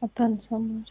አታነሳም እንጂ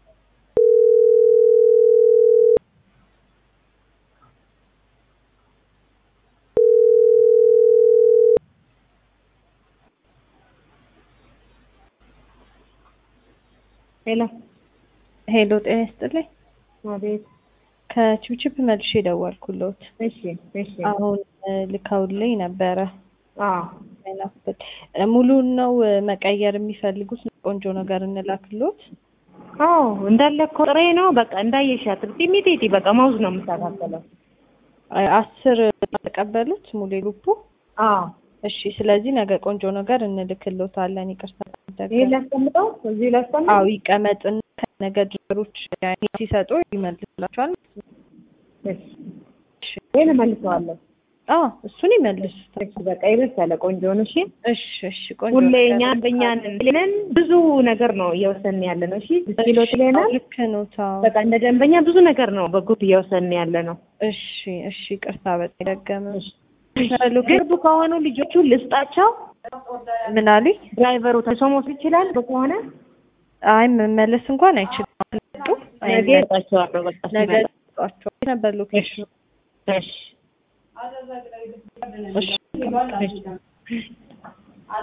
ሄሎ ሄሎ፣ ጤና ይስጥልኝ። አቤት። ከችብችብ መልሼ ደወልኩሎት። እሺ እሺ። አሁን እ ልከውልኝ ነበረ አዎ ናፍል ሙሉን ነው እ መቀየር የሚፈልጉት? ቆንጆ ነገር እንላክሎት። አዎ እንዳለ እኮ ጥሬ ነው። በቃ እንዳየሻት ጢሚጢ በቃ ማውዝ ነው የምታካከለው። አ- አስር ተቀበሉት ሙሌ ሉፑ። አዎ እሺ፣ ስለዚህ ነገ ቆንጆ ነገር እንልክሎታለን። ይቅርታ ይሄ ላስቀምጠው እዚህ ላስቀምጠው። አዎ ይቀመጥና ከነገ ድሮች ሲሰጡ ይመልስላቸዋል። እሺ ይሄን እመልሰዋለሁ። አዎ እሱን ይመልሱታል። እሺ በቃ ይበሳለ ቆንጆ ነው። እሺ እሺ እሺ፣ ቆንጆ ሁሌ ነገር እኛ በእኛ ነን ብዙ ነገር ነው እየወሰን ያለ ነው። እሺ ኪሎ ትለና ልክ ነው። ታው በቃ እንደ ደንበኛ ብዙ ነገር ነው በግሩፕ እየወሰን ያለ ነው። እሺ እሺ፣ ይቅርታ በጣም ደገመ። ቅርብ ከሆኑ ልጆቹ ልስጣቸው። ምን አሉኝ? ድራይቨሩ ተሶ መውሰድ ይችላል ከሆነ አይ መመለስ እንኳን አይችልም። መጡ ነገ እሰጣቸዋለሁ። በቃ ነገ ሲመጣ። ሰጧቸው ነበር ሎኬሽኑ። እሺ እሺ እሺ